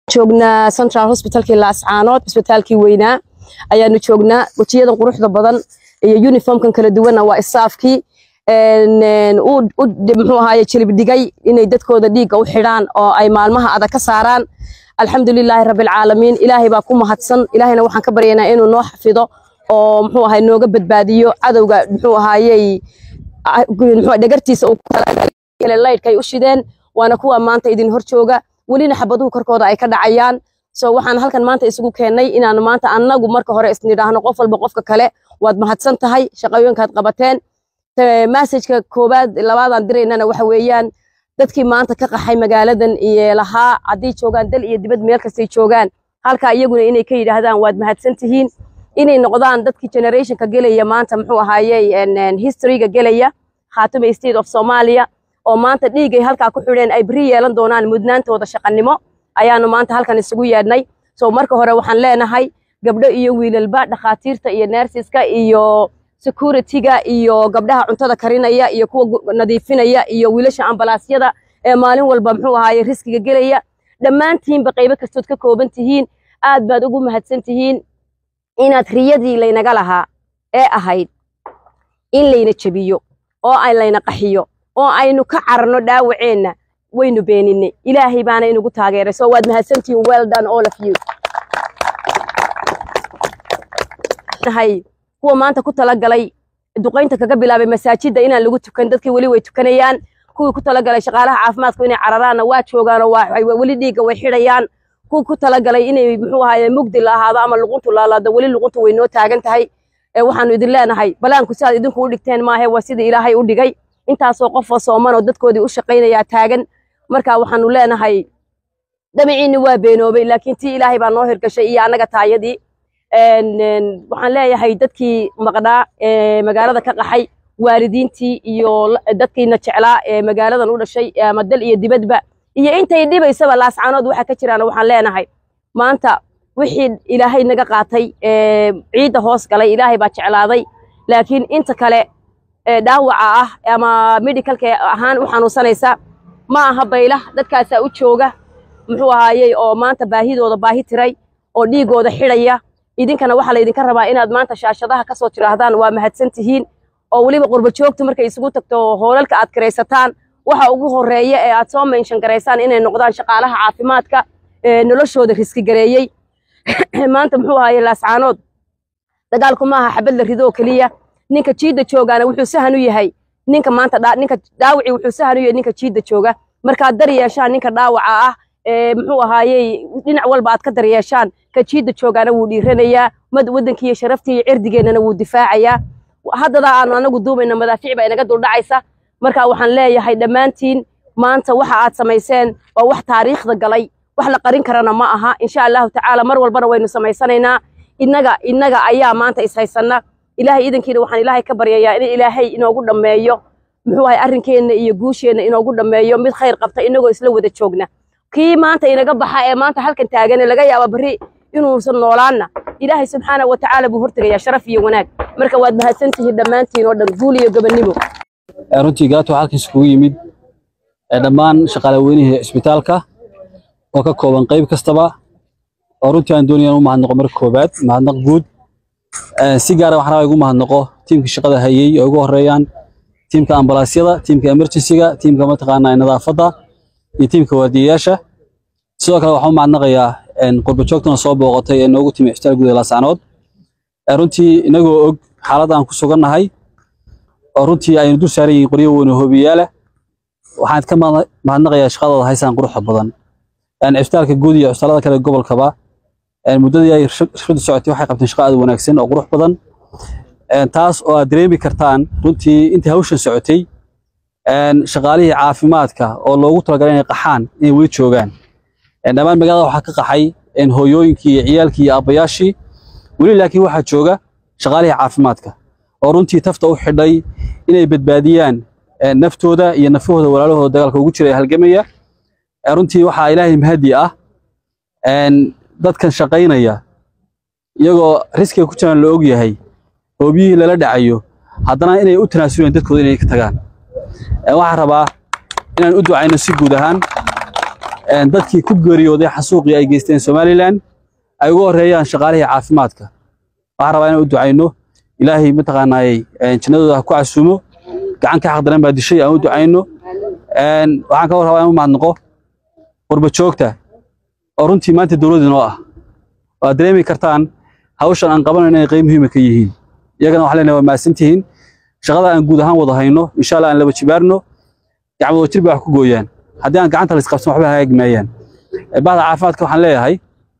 joognaa central hospitalkii laascaanood cisbitaalkii weynaa ayaanu joognaa wejiyadan quruxda badan iyo uniformkan kala duwanna waa isaafkii muxuu ahaaye jilib dhigay inay dadkooda dhiigga u xidhaan oo ay maalmaha adag ka saaraan alxamdulilaahi rabbilcaalamiin ilaahay baa ku mahadsan ilaahayna waxaan ka baryaynaa inuu noo xafido oo muxuu ahaye nooga badbaadiyo cadowga muxuu ahaayey dhagartiisa uu laydhkay u shideen waana kuwa maanta idin hor jooga welina xabaduhu korkooda ay ka dhacayaan so waxaan halkan maanta isugu keennay inaan maanta annagu marka hore isnidhaahno qof walba qofka kale waad mahadsan tahay shaqooyinkaad qabateen masajka koowaad labaadaan diraynana waxa weeyaan dadkii maanta ka qaxay magaaladan iyo lahaa hadday joogaan dal iyo dibad meel kastay joogaan halka iyaguna inay ka yidhaahdaan waad mahadsan tihiin inay noqdaan dadkii generationka gelaya maanta muxuu ahaayey historyga gelaya khaatume state of somalia oo maanta dhiigay halkaa ku xidheen ay beri yeelan doonaan mudnaantooda shaqanimo ayaanu maanta halkan isugu yeedhnay so marka hore waxaan leenahay gabdho iyo wiilalba dhakhaatiirta iyo nersiska iyo securityga iyo gabdhaha cuntada karinaya iyo kuwa nadiifinaya iyo wiilasha ambalaasyada ee maalin walba muxuu ahaaye riskiga gelaya dhammaantiinba qaybo kastood ka kooban tihiin aad baad ugu mahadsan tihiin inaad riyadii laynaga lahaa ee ahayd in layna jebiyo oo ay layna qaxiyo oo aynu ka cararno dhaawaceenna waynu beeninay ilaahay baana inugu taageeray so waad mahadsantihiin well done all of you kuwa maanta ku talagalay duqaynta kaga bilaabay masaajidda inaan lagu tukan dadkii weli way tukanayaan kuwii ku talagalay shaqaalaha caafimaadku inay cararaanna waa joogaanoo weli dhiigga way xidhayaan kuwii ku talagalay inay muxuu ahaaye mugdi la ahaado ama luquntu laalaado weli luquntu way noo taagan tahay waxaanu idin leenahay balaanku sidaad idinku u dhigteen maahe waa sidii ilaahay u dhigay intaasoo qofoo sooman oo dadkoodii u shaqaynayaa taagan marka waxaanu leenahay damaciinni waa beenoobay laakiin tii ilaahay baa noo hirgashay iyo annaga taayadii waxaan leeyahay dadkii maqnaa ee magaalada ka qaxay waalidiintii iyo dadkiina jeclaa ee magaaladan u dhashay ama dal iyo dibadba iyo intay dhibaysaba laascaanood waxa ka jiraan waxaan leenahay maanta wixii ilaahay naga qaatay ciidda hoos galay ilaahay baa jeclaaday laakiin inta kale dhaawaca ah ama medicalka ahaan u xanuunsanaysa ma aha bayla dadkaasaa u jooga muxuu ahaayey oo maanta baahidooda baahi tiray oo dhiigooda xidhaya idinkana waxaa laydinka rabaa inaad maanta shaashadaha kasoo tiraahdaan waa mahadsan tihiin oo weliba qurba joogtu markay isugu tagto hoolalka aad kiraysataan waxa ugu horeeya ee aad soo menshan garaysaan inay noqdaan shaqaalaha caafimaadka noloshooda riski gareeyey maanta muxuu ahaye laascaanood dagaalku maaha xabad la ridoo keliya ninka jiidda joogaana wuxuu sahan u yahay ninka maanta ninka dhaawaci wuxuu sahan u yahay ninka jiidda jooga markaad dar yeeshaan ninka dhaawaca ah muxuu ahaayey dhinac walba aad ka daryeeshaan ka jiidda joogaana wuu dhiiranayaa waddankii iyo sharaftii iyo cirdigeennana wuu difaacayaa haddadaa aanu anagu duumayna madaafiic baa inaga duldhacaysa marka waxaan leeyahay dhammaantiin maanta waxa aad samayseen waa wax taariikhda galay wax la qarin karana ma aha insha allahu tacaala mar walbana waynu samaysanaynaa innaga innaga ayaa maanta ishaysanna ilaahay idankiina waxaan ilaahay ka baryayaa in ilaahay inoogu dhammeeyo muxuu ahay arrinkeenna iyo guusheenna inoogu dhammeeyo mid khayr qabta inagoo isla wada joogna kii maanta inaga baxa ee maanta halkan taagan laga yaaba berri inuusan noolaanna ilaahay subxaana wa tacaala buu hortegayaa sharaf iyo wanaag marka waad mahadsantihiin dhammaantiin oo dhan guul iyo gobonnimo runtii gaato waxaa halkaas kugu yimid dhammaan shaqaalaweynihii isbitaalka oo ka kooban qayb kastaba oo runtii aan doonayaan u mahadnaqo marka koobaad mahadnaq guud si gaara waxaan rabaa igu mahadnaqo tiimka shaqada hayey oo ugu horeeyaan tiimka ambalaasyada tiimka emergencyga tiimka mataqaanaa nadaafadda iyo tiimka waardiyayaasha sidoo kale waxaan u mahadnaqayaa qurba joogtana soo booqatay ee noogu timi cisbitaal guud ee laascaanood runtii inagoo og xaaladda aan ku sugannahay oo runtii aynu dul saaran yihiin qoryo weyn oo hoobiyaala waxaan ka mahadnaqayaa shaqadooda haysaan quruxda badan cisbitaalka guud iyo cisbitaalada kale gobolkaba muddadii ay shaqadu socotay waxay qabteen shaqo aad wanaagsan oo qurux badan taas oo aad dareemi kartaan runtii intii hawshan socotay shaqaalihii caafimaadka oo loogu talagalay inay qaxaan inay weli joogaan dhammaan magaalada waxaa ka qaxay hooyooyinkii iyo ciyaalkii iyo aabbayaashii weli laakiin waxaa jooga shaqaalihii caafimaadka oo runtii tafta u xidhay inay badbaadiyaan naftooda iyo nafahooda walaalahooda dagaalka ugu jira ee halgamaya runtii waxaa ilaahay mahadi ah dadkan shaqaynaya iyagoo riskiga ku jiraan la og yahay hoobiyihii lala dhacayo haddana inay u tanaasuleen dadkooda inay ka tagaan waxaan rabaa inaan u ducayno si guud ahaan dadkii ku geeriyooday xasuuqii ay geysteen somalilan ay ugu horeeyaan shaqaalihii caafimaadka waxaan rabaa inaan u ducayno ilaahay mataqaanaayey jannadooda ha ku casuumo gacan ka xaqdaran baa dishay aan u ducayno waxaan ka rabaa inaan u mahadnaqo qurba joogta oo runtii maanta dowladda noo ah waad dareemi kartaan hawshan aan qabanayno inay qayb muhiima ka yihiin iyagana waxaan leenahay waa mahadsantihiin shaqada aan guud ahaan wada hayno insha allah aan laba jibaarno gacmado jir bay wax ku gooyaan haddii aan gacanta la isqabsan waxba hagaagi maayaan bahda caafimaadka waxaan leeyahay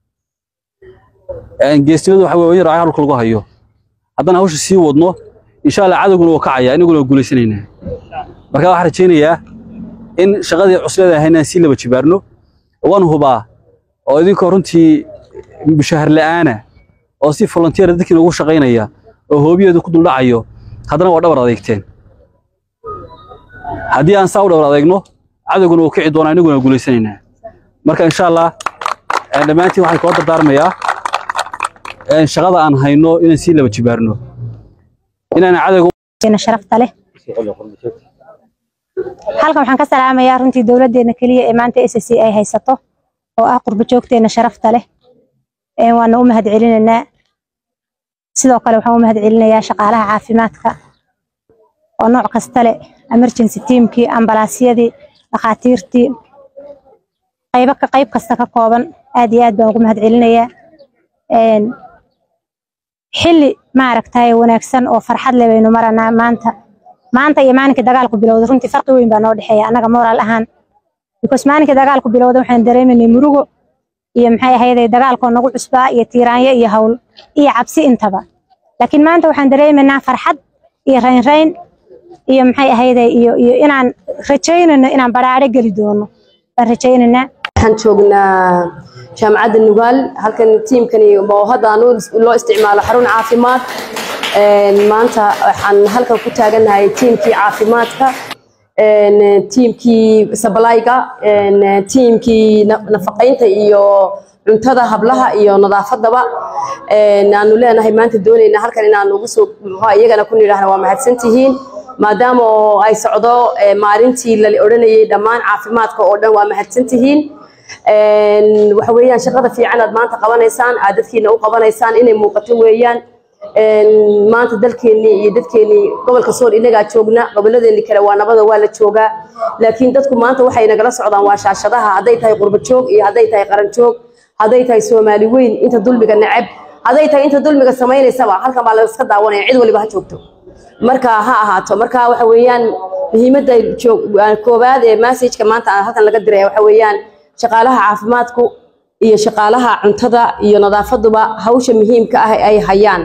geesnimadu waxa weeye yar halka lagu hayo haddaan hawsha sii wadno insha allah cadowguna wuu kacaya inaguna waa guulaysanaynaa marka waxaan rajaynayaa in shaqadii cusleeda ahayn aan sii laba jibaarno waan hubaa oo idinkoo runtii mushahar la'aana oo si volunteer dadkiina ugu shaqaynaya oo hoobiyeedu ku duldhacayo haddana waa dhabar adeegteen haddii aan saa u dhabar adeegno cadowguna wuu kici doonaa inaguna waa guulaysanaynaa marka insha allah dhammaantiin waxaan kula dardaarmayaa shaqada aan hayno inaan sii laba jibaarno inaan cadowga sharafta leh halkan waxaan ka salaamayaa runtii dowladdeena keliya ee maanta s c ay haysato oo ah qurbo joogteena sharafta leh waana u mahad celinaynaa sidoo kale waxaan u mahad celinayaa shaqaalaha caafimaadka oo nooc kasta leh emergency teamkii ambalaasyadii dhakhaatiirtii qaybo ka qayb kasta ka kooban aad iyo aad baan ugu mahad celinayaa xilli maaragtay wanaagsan oo farxad leh baynu maranaa maanta maanta iyo maalinkii dagaalku bilowday runtii farqi weyn baa noo dhexeeya annaga moraal ahaan because maalinkii dagaalku bilowday waxaan dareemaynay murugo iyo maxay ahayday dagaalkoo nagu cusbaa iyo tiiraanyo iyo hawl iyo cabsi intaba laakiin maanta waxaan dareemaynaa farxad iyo raynrayn iyo maxay ahayday iyo iyo inaan rajaynayno inaan badhaadho geli doono baan rajaynaynaa waxaan joognaa jaamacadda nugaal halkan tiimkani oo hadda aan loo isticmaalo xarun caafimaad maanta waxaan halkan ku taagannahay tiimkii caafimaadka tiimkii sablayga tiimkii nafaqaynta iyo cuntada hablaha iyo nadaafadaba aanu leenahay maanta doonayna halkan inaan ugu soo iyagana ku nidhaahna waa mahadsantihiin maadaama oo ay socdo maalintii la odhanayay dhammaan caafimaadka oo dhan waa mahadsantihiin waxa weeyaan shaqada fiican aad maanta qabanaysaan aad dadkiina u qabanaysaan inay muuqato weeyaan maanta dalkeennii iyo dadkeennii gobolka sool inagaa joogna gobolladeennii kale waa nabada waa la joogaa laakiin dadku maanta waxay nagala socdaan waa shaashadaha hadday tahay qurbo joog iyo hadday tahay qaran joog hadday tahay soomaali weyn inta dulmiga neceb hadday tahay inta dulmiga samaynaysaba halkan baa laska daawanaya cid waliba ha joogto marka ha ahaato marka waxa weeyaan muhiimadda koowaad ee messageka maanta halkan laga diraya waxa weeyaan shaqaalaha caafimaadku iyo shaqaalaha cuntada iyo nadaafaduba hawsha muhiimka ah ay hayaan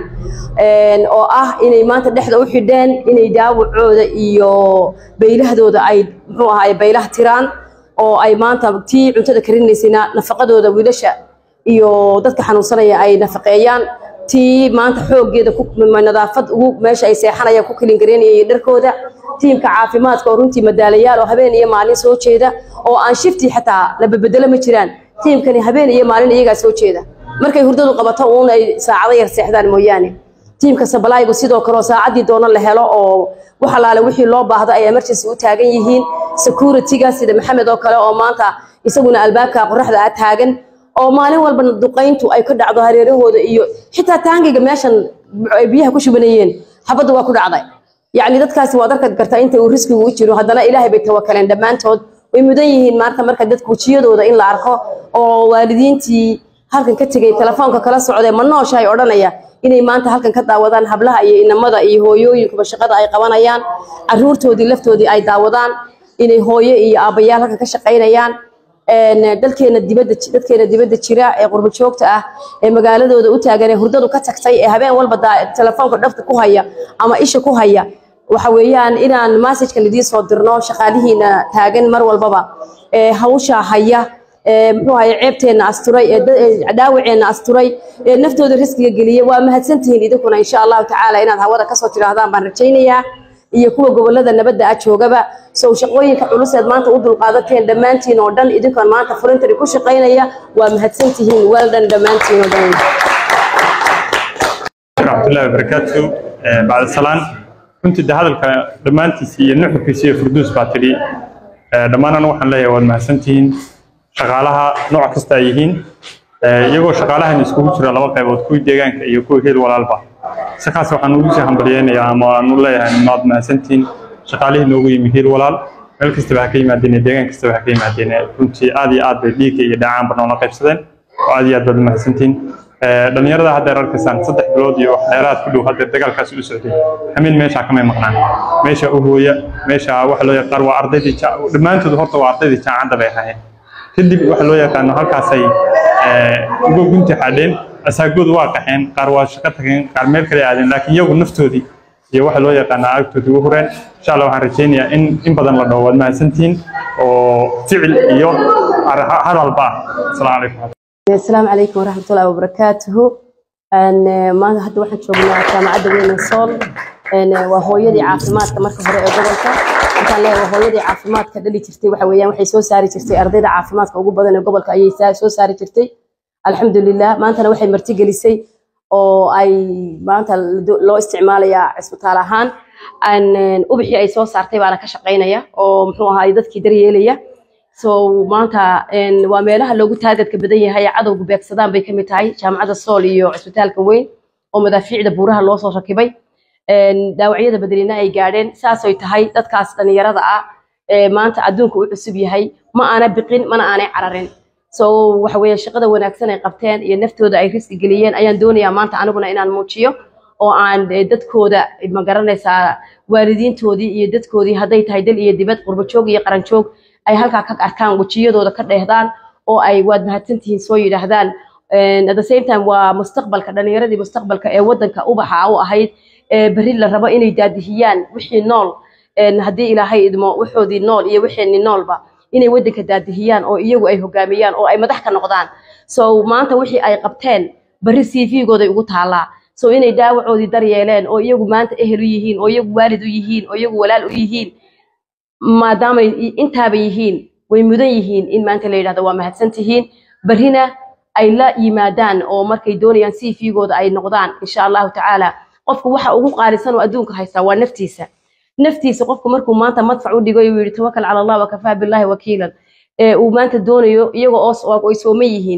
oo ah inay maanta dhexda u xidheen inay daawacooda iyo baylahdooda ay muxuu ahaay baylaha tiraan oo ay maanta tii cuntada karinaysayna nafaqadooda wiilasha iyo dadka xanuunsanaya ay nafaqeeyaan tii maanta xooggeeda nadaafad ugu meesha ay seexanayaan ku kilingareynaya dharkooda tiimka caafimaadka oo runtii madaalayaal oo habeen iyo maalin soo jeeda oo aan shifti xataa la bedelo ma jiraan tiimkani habeen iyo maalin iyagaa soo jeeda markay hurdadu qabato uun ay saacado yar seexdaan mooyaane tiimka sablaygu sidoo kale oo saacadii doono la helo oo wax alaale wixii loo baahdo ay emergency u taagan yihiin securityga sida maxamed oo kale oo maanta isaguna albaabka qoraxda ah taagan oo maalin walba duqayntu ay ka dhacdo hareerahooda iyo xitaa taangiga meeshan ay biyaha ku shubanayeen xabaddu waa ku dhacday yacni dadkaasi waad arka kartaa inta uu riskigu u jiro haddana ilaahay bay tawakaleen dhammaantood way mudan yihiin maanta marka dadka wejiyadooda in la arko oo waalidiintii halkan ka tegay telefoonka kala socdee ma nooshahay odhanaya inay maanta halkan ka daawadaan hablaha iyo inamada iyo hooyooyinkuba shaqada ay qabanayaan caruurtoodii laftoodii ay daawadaan inay hooyo iyo aabbayaal halkan ka shaqaynayaan dalkeena dibadda dadkeena dibadda jira ee qurbo joogta ah ee magaaladooda u taagan ee hurdadu ka tagtay ee habeen walba telefoonka dhafta ku haya ama isha ku haya waxa weeyaan inaan messagekan idiin soo dirno shaqaalihiina taagan mar walbaba ee hawsha haya ee muxuu ahaye ceebteenna asturay ee dhaawaceenna asturay ee naftooda riskiga geliyay waa mahadsantihiin idinkuna insha allahu tacaala inaad hawada kasoo tidhaahdaan baan rajaynayaa iyo kuwa gobolada nabadda ah joogaba sow shaqooyinka culuseed maanta u dulqaadateen dhammaantiin oo dhan idinkoon maanta furintari ku shaqaynaya waa mahadsantihiin weldhan dhammaantiin oo dhan raxmatullahi wabarakaatu bacda salaan runtii de hadalka dhammaantiisa iyo nuxurkiisa iyo furduus baa tidhi dhammaan anu waxaan leeyahay waad mahadsantihiin shaqaalaha nooc kasta ay yihiin iyagoo shaqaalahan iskugu jira laba qaybood kuwii deegaanka iyo kuwii heel walaalba si khaas waxaan ugu sii hambalyeynayaa ama aan u leeyahay maad mahadsantihiin shaqaalihii noogu yimi heel walaal meel kastaba ha ka yimaadeen deegaan kastaba ha ka yimaadeen runtii aad iyo aad bay dhiigga iyo dhacaanba noola qaybsadeen oo aad iyo aad baad mahadsantihiin dhalinyarada haddeer arkaysaan saddex bilood iyo dheeraad ku dhow haddeer dagaalkaasi u socday xamiil meeshaa kamay maqnaan meesha u hooya meesha waxa loo yaqaan waa ardaydii dhammaantood horta waa ardaydii jaamacadda bay ahaayeen kadib waxa loo yaqaano halkaasay uga gunti xadheen asaagoodu waa qaxeen qaar waa shaqo tageen qaar meel kale aadeen laakiin iyagu naftoodii iyo waxa loo yaqaana agtoodii u hureen insha allah waxaan rajaynayaa in in badan la dhawo waad mahadsantihiin oo ficil iyo hadalba ah asalaamu calaykum السلام عليكم ورحمة الله وبركاته أن ما هذا واحد شغلنا جامعة وين الصول أن وهويدي عافمات كمرك هراء جبلك كان له وهويدي عافمات كدلي ترتي وحويان وحي سو ساري ترتي أرضي عافمات كوجو بدن جبلك أي ساري سو ساري ترتي الحمد لله ما أنت وحي مرتي جلسي أو أي ما أنت لو استعمال يا اسبتال هان أن أبحي أي سو سارتي وأنا كشقينا يا أو محوها يدك كدري so maanta waa meelaha loogu taagadka badan yahay cadowga beegsadaan bay kamid tahay jaamacadda sool iyo cisbitaalka weyn oo madaafiicda buuraha loo soo rakibay dhaawacyada badanina ay gaadheen saasay tahay dadkaas dhalinyarada ah maanta adduunka u cusub yahay ma aana biqin mana aanay cararin so waxa weeye shaqada wanaagsan ay qabteen iyo naftooda ay riski geliyeen ayaan doonayaa maanta aniguna inaan muujiyo oo aan dadkooda ma garanaysaa waalidiintoodii iyo dadkoodii hadday tahay dal iyo dibad qurbajoog iyo qaranjoog ay halkaa ka arkaan wejiyadooda ka dheehdaan oo ay waad mahadsantihiin soo yidhaahdaan at the same time waa mustaqbalka dhalinyaradii mustaqbalka ee wadanka ubaxa u ahayd berri la rabo inay daadihiyaan wixii nool haddii ilaahay idmo waxoodii nool iyo wixeenni noolba inay wadanka daadihiyaan oo iyagu ay hogaamiyaan oo ay madax ka noqdaan so maanta wixii ay qabteen berri cv-gooday ugu taallaa so inay dhaawacoodii daryeeleen oo iyagu maanta ehel u yihiin oo iyagu waalid u yihiin oo iyagu walaal u yihiin maadaamay intaaba yihiin way mudan yihiin in maanta la yidhahdo waa mahadsan tihiin berrina ay la yimaadaan oo markay doonayaan si fiigooda ay noqdaan insha allahu tacaala qofku waxa ugu qaalisan oo adduunka haystaa waa naftiisa naftiisa qofku markuu maanta madfac u dhigo uu yidhi tawakal cala allah wakafaa billahi wakiilan ee uu maanta doonayo iyaga oo ay sooman yihiin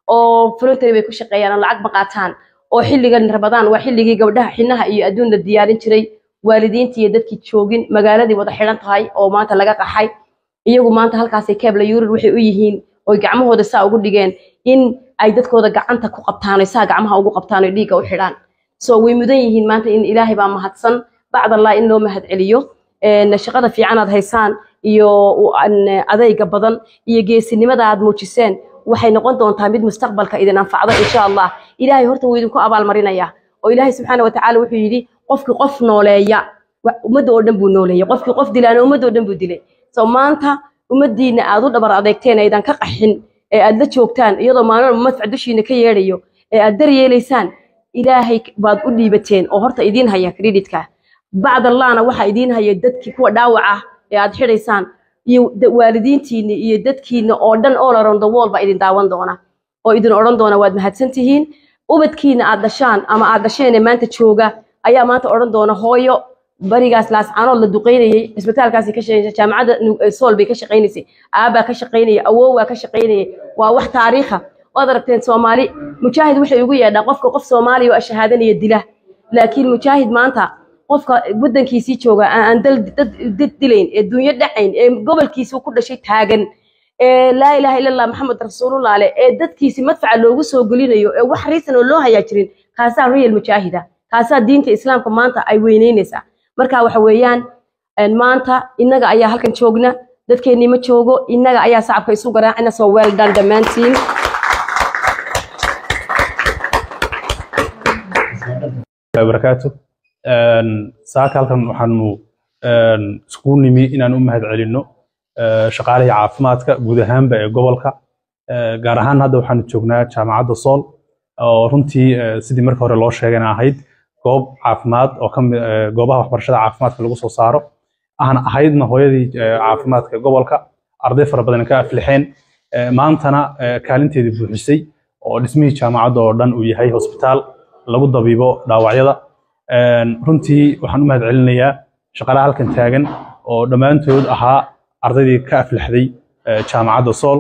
oo voluntary bay ku shaqeeyaan oo lacag ma qaataan oo xilligan rabadaan waa xilligii gabdhaha xinaha iyo adduun la diyaarin jiray waalidiintii iyo dadkii joogin magaaladii wada xidhan tahay oo maanta laga qaxay iyagu maanta halkaasay keebla yurir waxay u yihiin oy gacmahooda saa ugu dhigeen in ay dadkooda gacanta ku qabtaan oy saa gacmaha ugu qabtaan oy dhiigga u xidhaan so way mudan yihiin maanta in ilaahay baa mahadsan bacdallah in loo mahad celiyo shaqada fiican aad haysaan iyo adayga badan iyo geesinimada aad muujiseen waxay noqon doontaa mid mustaqbalka idin anfacdo insha allah ilaahay horta wuu idinku abaalmarinaya oo ilaahay subxaana watacaala wuxuu yidhi qofkii qof nooleeya ummadda oo dhan buu nooleeyay qofkii qof dilaana ummadda oo dhan buu dilay so maanta ummaddiina aad u dhabar adeegteen aydan ka qaxin ee aad la joogtaan iyadoo maalin madfac dushiina ka yeedhayo ee aad daryeelaysaan ilaahay baad u dhiibateen oo horta idiin haya creditka bacdallahna waxaa idiin haya dadkii kuwa dhaawac ah ee aad xidhaysaan iyo waalidiintiina iyo dadkiina oo dhan all around the world baa idin daawan doona oo idin odhan doona waad mahadsan tihiin ubadkiina aad dhashaan ama aad dhasheen maanta jooga ayaa maanta odhan doona hooyo barigaas laascaanood la duqeynayay cisbitaalkaasi ka shaqeynaysa jaamacadda sool bay ka shaqeynaysay aabbaa ka shaqeynaya awoowaa ka shaqeynayay waa wax taariikha waad aragteen soomaali mujaahid waxay ugu yeedhaa qofka qof soomaaliya oo shahaadanaya dila laakiin mujaahid maanta qofka wadankiisii jooga aan dad dilayn ee dunyo dhacayn ee gobolkiisii ku dhashay taagan ee laa ilaaha illa allah maxamed rasuulullah leh ee dadkiisi madfaca loogu soo gelinayo ee wax riisan oo loo hayaa jirin kaasaa real mujaahida kaasaa diinta islaamka maanta ay weyneynaysaa marka waxa weeyaan maanta innaga ayaa halkan joogna dadkeennii ma joogo innaga ayaa sacabka isu garaacina soo well done dhammaantiin barakaatu saaka halkan waxaanu iskugu nimi inaan u mahad celinno shaqaalihii caafimaadka guud ahaanba ee gobolka gaar ahaan hadda waxaanu joognaa jaamacadda sool oo runtii sidii marka hore loo sheegayna ahayd goob caafimaad oo ka mid goobaha waxbarashada caafimaadka lagu soo saaro ahna ahaydna hooyadii caafimaadka gobolka arday fara badan ka aflixeen maantana kaalinteedii buuxisay oo dhismihii jaamacadda oo dhan uu yahay hosbitaal lagu dabiibo dhaawacyada runtii waxaan u mahad celinayaa shaqaalaha halkan taagan oo dhammaantood ahaa ardaydii ka aflaxday jaamacadda sool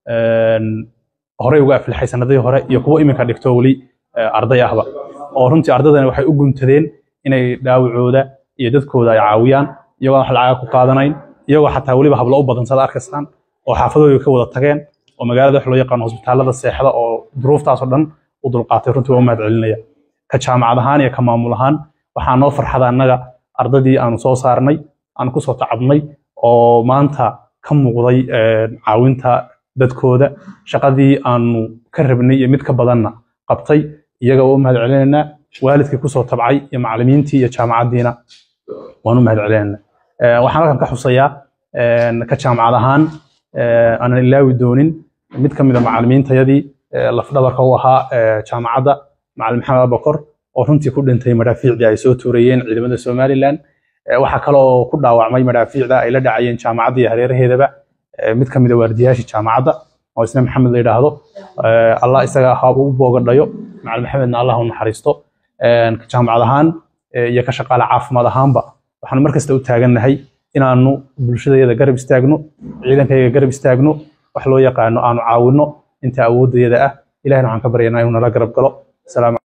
horey uga aflixay sanadihii hore iyo kuwo iminka dhigto weli arday ahba oo runtii ardaydani waxay u guntadeen inay dhaawacooda iyo dadkooda ay caawiyaan iyagoo wax lacaga ku qaadanayn iyagoo xataa weliba hablo u badan sada arkaysaan oo xaafadooda ka wada tageen oo magaalada wax loo yaqaano hosbitaalada seexda oo duruuftaasoo dhan u dulqaatay runtii waa u mahad celinaya ka jaamacad ahaan iyo ka maamul ahaan waxaa noo farxada annaga ardadii aanu soo saarnay aan kusoo tacabnay oo maanta ka muuqday caawinta dadkooda shaqadii aanu ka rabnay iyo mid ka badanna qabtay iyaga waa u mahad celinaynaa waalidkii kusoo tabcay iyo macallimiintii iyo jaamacaddiina waan u mahad celinaynaa waxaan halkan ka xusayaa ka jaamacad ahaan aanan ilaawi doonin mid ka mid a macallimiintayadii lafdhabarka u ahaa jaamacadda macallin maxamed abakor oo runtii ku dhintay madaafiicdii ay soo tuurayeen ciidamada somalilan waxaa kale oo ku dhaawacmay madaafiicda ay la dhacayeen jaamacadda iyo hareeraheedaba mid ka mid a waardiyaashii jaamacadda oo isna maxamed la yidhaahdo allah isaga ha u boogadhayo macallin maxamedna allah u naxariisto jaamacad ahaan iyo ka shaqaale caafimaad ahaanba waxaanu mar kasta u taagannahay inaanu bulshadayada garab istaagno ciidankayga garab istaagno wax loo yaqaano aanu caawinno inta awooddayada ah ilahina waxaan ka baryanaa inuu nala garab galo